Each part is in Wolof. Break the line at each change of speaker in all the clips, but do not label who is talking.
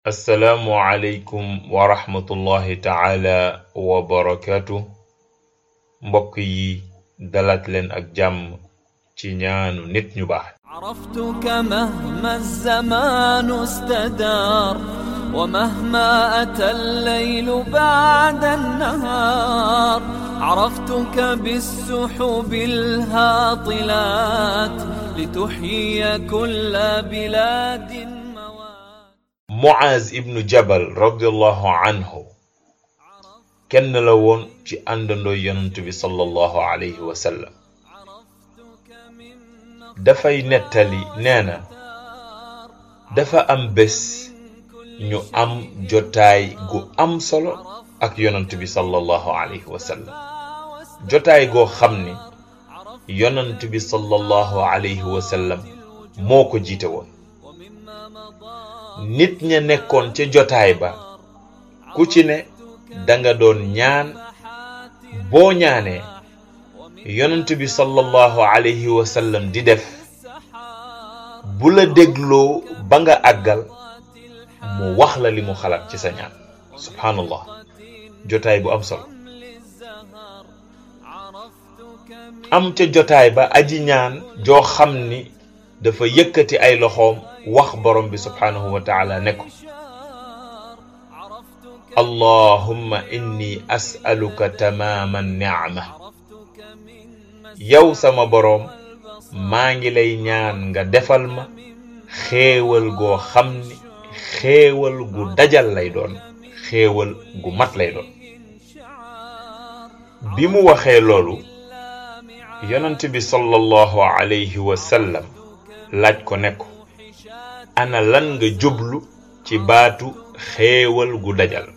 assalaamu aleykum wa rahmatullahi taala wa barakaatu mbokk yi dalaat leen ak jàmm ci ñaanu nit ñu baax
عرفتك مهما الزمان استدار ومهما أتى الليل بعد النهار عرفتك بالسحب الهاطلات لتحيي كل بلاد موات
Muaz ibnu Jabal radiallahu anhu kenn la woon ci àndandoo yonent bi sallallahu alayhi wa sallam dafay nettali nee na dafa am bés ñu am jotaay gu am solo ak yonent bi sallallahu alayhi wa sallam jotaay goo xam ni yonent bi sallallahu alayhi wa sallam moo ko jiite woon nit ña nekkoon ca jotaay ba ku ci ne danga doon ñaan boo ñaanee yonent bi sallallahu alayhi wa sallam di def bu la dégloo ba nga àggal mu wax la li mu xalaat ci sa ñaan subhanallah jotaay bu am solo am ca jotaay ba aji ñaan joo xam ni dafa yëkkati ay loxoom wax borom bi subhanahu wa taala ne ko allahumma inni as'aluka tamaama ni'ma yow sama boroom maa ngi lay ñaan nga defal ma xéewal goo xam ni xéewal gu dajal lay doon xéewal gu mat lay doon bi mu waxee loolu yonent bi sallallahu alayhi wa sallam laaj ko ne ko ana lan nga jublu ci baatu xéewal gu dajal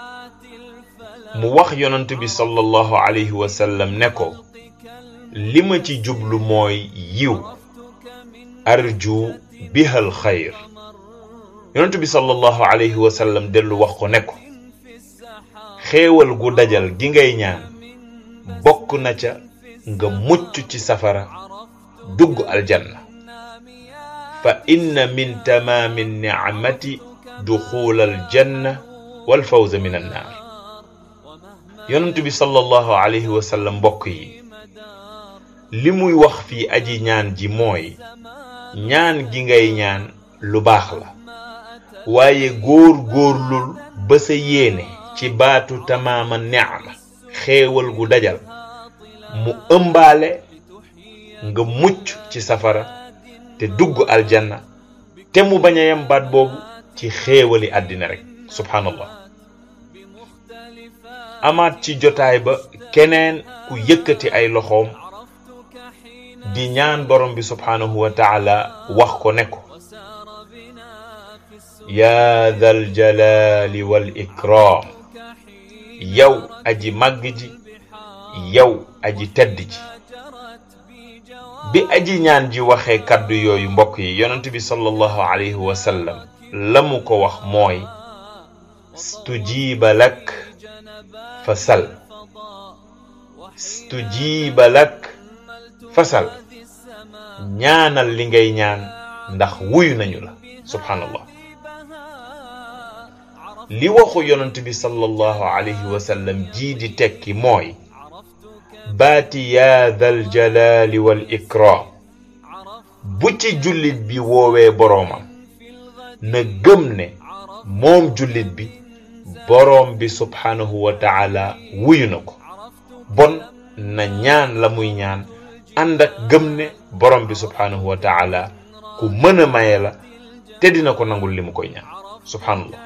mu wax yonent bi sallallahu alayhi wa sallam ne ko li ma ci jublu mooy yiw arju bihal xayr yonent bi sallallahu alayhi wa sallam dellu wax ko ne ko xéewal gu dajal gi ngay ñaan bokk na ca nga mucc ci safara dugg aljanna fa inna min tamaami nicmati duxuula aljanna wal fawza min annaar yonent bi sallallahu alayhi wa sallam mbokk yi li muy wax fii aji ñaan ji mooy ñaan gi ngay ñaan lu baax la waaye góor góorlul ba sa yéene ci baatu tamaama nicma xéewal gu dajal mu ëmbaale nga mucc ci safara te dugg aljanna te mu bañ a yem baat boobu ci xéewali àddina rek subhanallah amaat ci jotaay ba keneen ku yëkkati ay loxoom di ñaan borom bi subhanahu wa taala wax ko ne ko yaa dal jalaali wal ikraam yow aji màgg ji yow aji tedd ji bi aji ñaan ji waxee kàddu yooyu mbokk yi yonent bi sallallahu alayhi wa sallam la mu ko wax mooy stujiba lak fa sal stujiba lak fa sal ñaanal li ngay ñaan ndax wuyu nañu la subhanallah li waxu yonent bi sallallahu alayhi wa sallam jii di tekki mooy baati yaa dal jalaali wal ikraam bu ci jullit bi woowee boroomam na gëm ne moom jullit bi boroom bi subhanahu wa taala wuyu na ko bon na ñaan la muy ñaan ànd ak gëm ne boroom bi subhanahu wa taala ku mën a maye la te dina ko nangul li mu koy ñaan subhanallah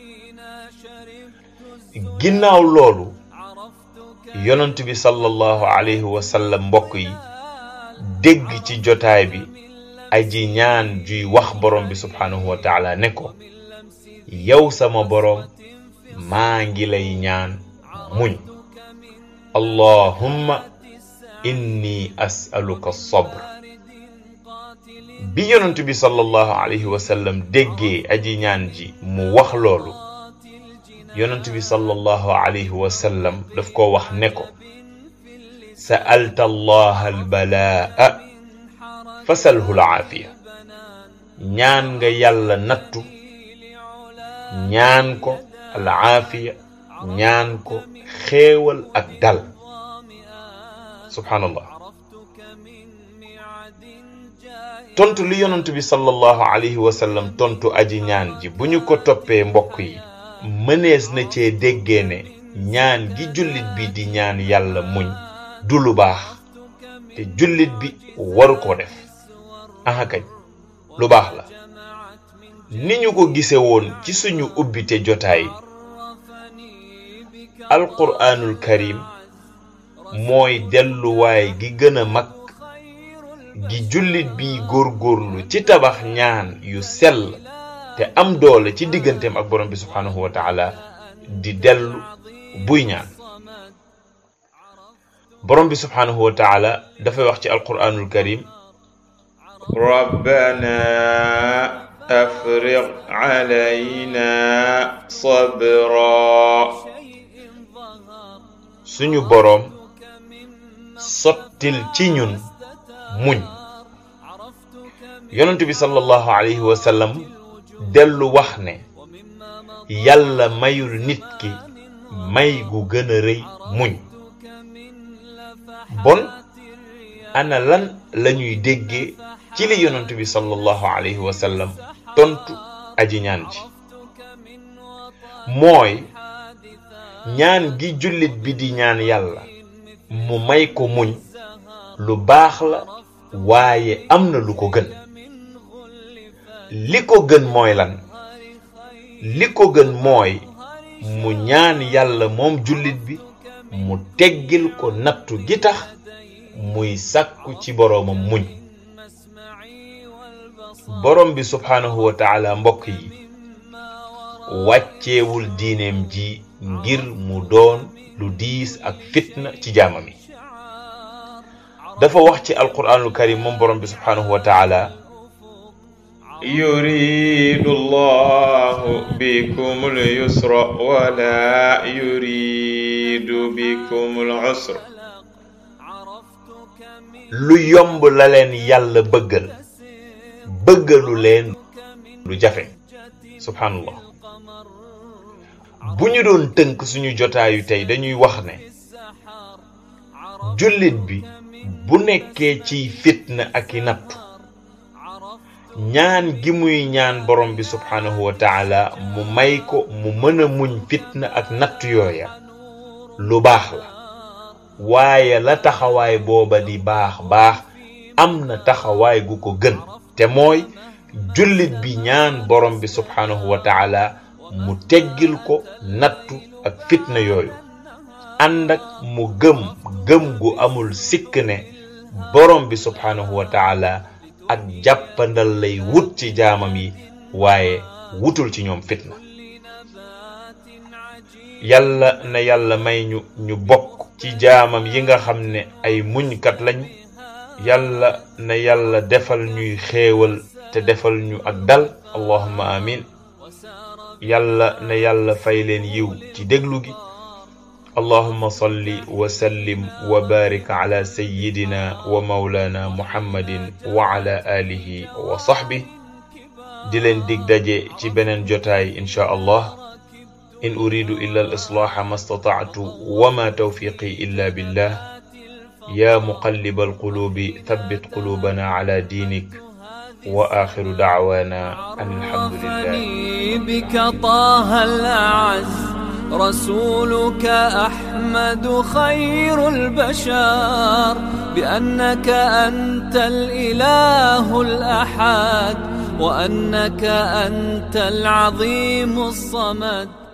ginnaaw loolu yonent bi sallallahu alayhi wa sallam mbokk yi dégg ci jotaay bi aji ñaan juy wax borom bi subhanahu wa taala ne ko yow sama borom maa ngi lay ñaan muñ allahumma inni as'aluka sabr bi yonent bi sallallahu alayhi wa sallam déggee aji ñaan ji mu wax loolu yonent bi sallallahu alayhi wa sallam daf ko wax ne ko sa'alta allaha albalaa fasalhu alaafiya ñaan nga yàlla nattu ñaan ko al aafiya ñaan ko xéewal ak dal subhanallah tontu li yonent bi sallallahu alayhi wa sallam tontu aji ñaan ji bu ñu ko toppee mbokk yi mënees na cee déggee ne ñaan gi jullit bi di ñaan yàlla muñ du lu baax te jullit bi waru koo def aha kañ lu baax la ni ñu ko gise woon ci suñu ubbite jotaay alquraanul karim mooy delluwaay gi gën a mag gi jullit bi góorgóorlu ci tabax ñaan yu sell te am doole ci digganteem ak borom bi subhaanahu wa taala di dellu buy ñaan borom bi subhaanahu wa taala dafay wax ci alquraanul karim rabbana afriq alayna sabra suñu boroom sottil ci ñun muñ yonent bi sallallahu alayhi wa sallam dellu wax ne yàlla mayul nit ki may gu gën a rëy muñ bon ana lan lañuy déggee ci li yonent bi sallallahu alayhi wa sallam tontu aji ñaan ji mooy ñaan gi jullit bi di ñaan yàlla mu may ko muñ lu baax la waaye am na lu ko gën li ko gën mooy lan li ko gën mooy mu ñaan yàlla moom jullit bi mu teggil ko nattu gi tax muy sàkku ci boroomam muñ borom bi subhaanahu wa taala mbokk yi wàcceewul diineem ji ngir mu doon lu diis ak fitna ci jaamam yi dafa wax ci alquraanul karim moom borom bi subhaanahu wa taala yuridu llahu bikum lyusra wala yuridu bikum lusra lu yomb la leen yàlla bëggal bëggalu leen lu jafe subhaanallah bu ñu doon tënk suñu jotaayu tey dañuy wax ne jullit bi bu nekkee ciy fitna ak i nattu ñaan gi muy ñaan borom bi subhaanahu wa taala mu may ko mu mën a muñ fitna ak nattu yooya lu baax la waaye la taxawaay booba di baax baax am na taxawaay gu ko gën te mooy jullit bi ñaan borom bi subhaanahu wa taala mu teggil ko nattu ak fitna yooyu ànd ak mu gëm gëm gu amul sikk ne borom bi subhaanahu wa taala ak jàppandal lay wut ci jaamam yi waaye wutul ci ñoom fitna yàlla na yàlla may ñu ñu bokk ci jaamam yi nga xam ne ay muñkat lañu yàlla na yàlla defal ñuy xéewal te defal ñu ak dal allahumma amin yàlla na yàlla fay leen yiw ci déglu gi allahumma salli wa sallim wa barik ala sayyidina wa mawlana muhammadin wa ala alihi wa sahbi di leen dig daje ci beneen jotaay insha allah in uridu illa al islaha ma stata'tu wa ma tawfiqi illa billah ya muqallib al qulubi thabbit qulubana ala dinik وآخر دعوانا أن الحمد لله
بك طه الأعز رسولك أحمد خير البشر بأنك أنت الإله الأحد وأنك أنت العظيم الصمد